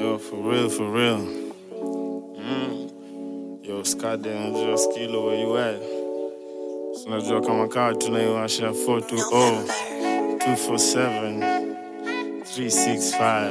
Yo, for real, for real. Mm. Yo, Skade, unajua Skilo, where you at? So unajua kama kawa tunaiwasha 420 247 365.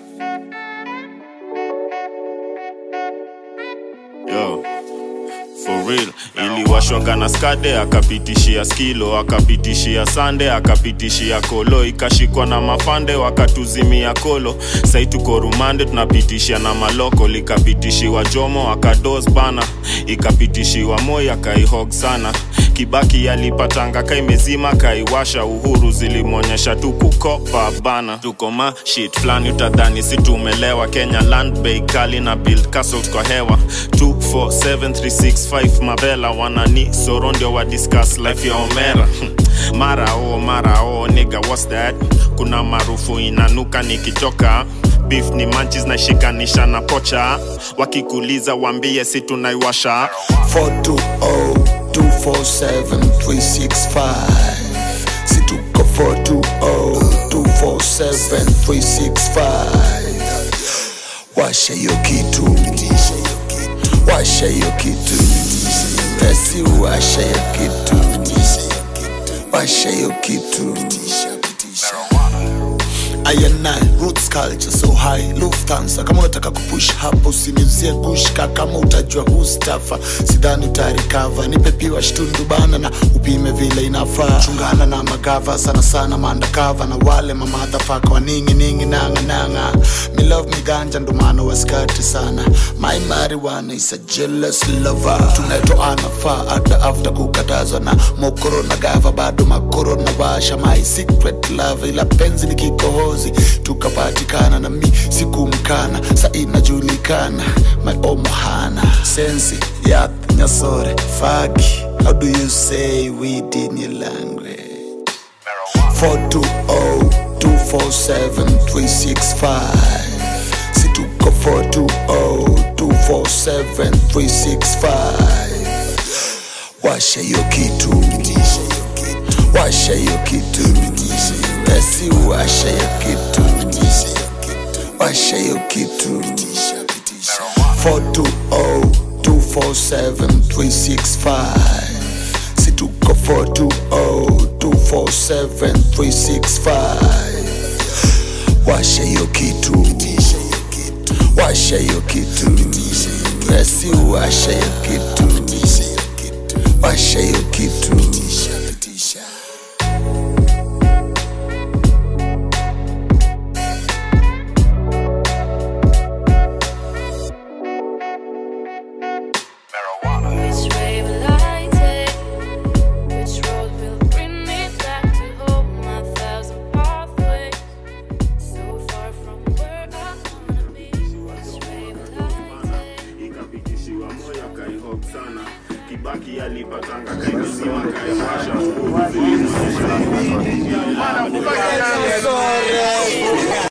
Yo, for real iliwashwaga na skade akapitishia skilo akapitishia sande akapitishia kolo ikashikwa na mafande wakatuzimia kolo sai tuko rumande tunapitishia na maloko likapitishiwa jomo akados bana ikapitishiwa moi akaihog sana kibaki alipatanga kaimezima kaiwasha uhuru zilimwonyesha tu kukopa bana tuko ma shit flani utadhani si tumelewa kenya land bay kali na build castles kwa hewa 247365 mabela wanani soro ndio wa discuss life ya omera mara o mara o nigga what's that kuna maarufu inanuka nikitoka beef ni manchis na shikanisha na pocha wakikuliza wambie si tunaiwasha 420-247-365 situko 420-247-365 washa hiyo kitu washa hiyo kitu basi washa hiyo kitu washa hiyo kitu ayana roots culture so high lufthansa kama unataka kupush hapo usiniuzie gushka kama utajua hustafa sidhani utarikava nipe piwa shtundu bana na upime vile inafaa chungana na magava sana sana maandakava na wale mamadhafaka waningi ningi nanga nanga me love me ganja ndo maana waskati sana my marijuana is a jealous lover tunatoana faa hata after kukatazwa na mokoro na gava bado makoro na washa my secret love ila penzi ni kikohozi tukapatikana na mi sikumkana sa inajulikana my omohana sensi yap nyasore fagi how do you say weed in your language 420-247-365 situko 420-247-365 washa hiyo kitu washa hiyo kitu basi washa hiyo kitu washa hiyo kitu 420-247-365 situko 420-247-365 washa hiyo kitu washa hiyo kitu basi washa hiyo kitu washa hiyo kitu Which way will I take? Which road will bring me back to home? A thousand pathways, so far from where I wanna be. Which way will I take? ikapitishiwa moyo akaihog sana kibaki alipatanga kaimezima kaiwasha Sorry.